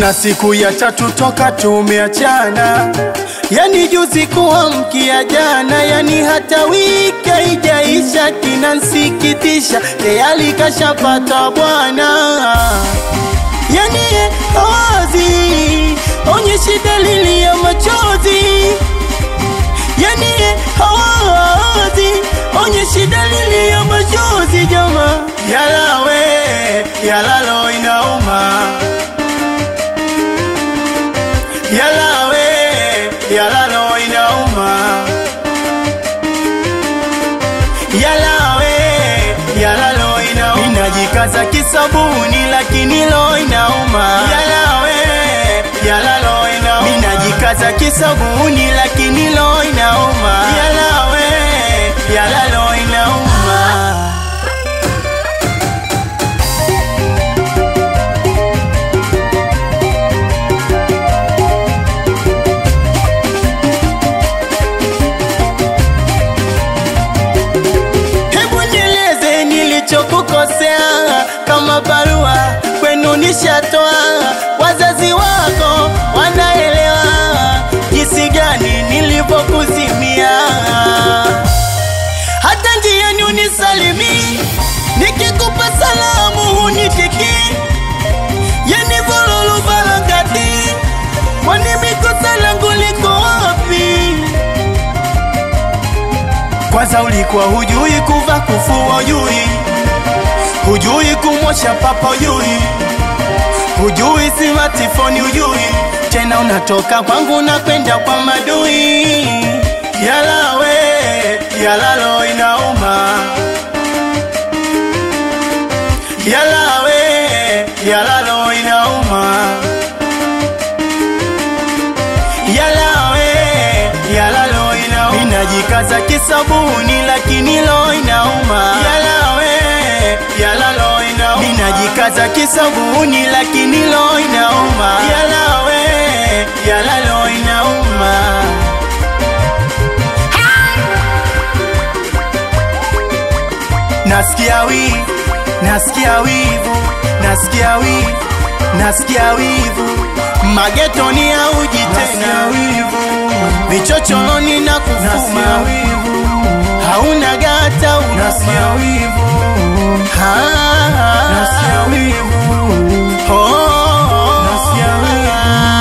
na siku ya tatu toka tumeachana, yani juzi kuamkia jana, yani hata wiki haijaisha, kinansikitisha tayari kashapata bwana, yani hawazi onyeshi dalili ya machozi, yani hawazi onyeshi dalili ya machozi, jama yalawe yalalo inauma yalawe yalalo inauma yalawe yalalo inauma inajikaza kisabuni lakini lo inauma yalawe yalalo inauma inajikaza kisabuni lakini lo inauma yalawe yalalo inauma Hebu nieleze nilichokukosea, kama barua kwenu nishatoa, wazazi wako wanaelewa jinsi gani nilivyokuzimia. Hata njiani unisalimi, nikikupa salamu hunitiki, yani vololo balangati, kwani mikosa langu liko wapi? Kwanza ulikuwa hujui kuva kufua ujui, hujui kumosha papa ujui, hujui smartphone ujui, tena unatoka kwangu na kwenda kwa madui. Yalawe yalalo inauma, yalawe yalalo inauma, yalawe yalalo inauma, inajikaza kisabuni lakini lo inauma, yalawe yalalo inauma, inajikaza kisabuni lakini lo inauma, yalawe yalalo inauma. Nasikia wivu, nasikia wivu, nasikia wivu, nasikia wivu, magetoni hauji tena wivu, vichochoroni na kufuma wivu, hauna gata nasikia wivu, nasikia wivu, oh, nasikia wivu.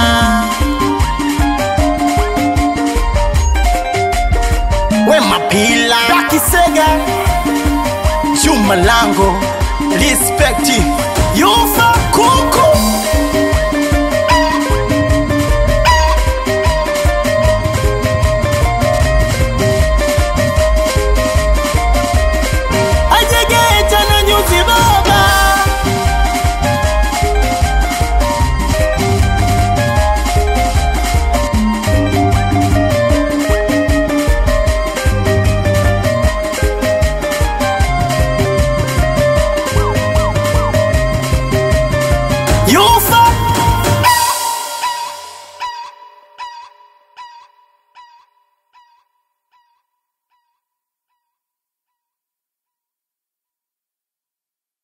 We mapila Dakisega Juma Lango Respect You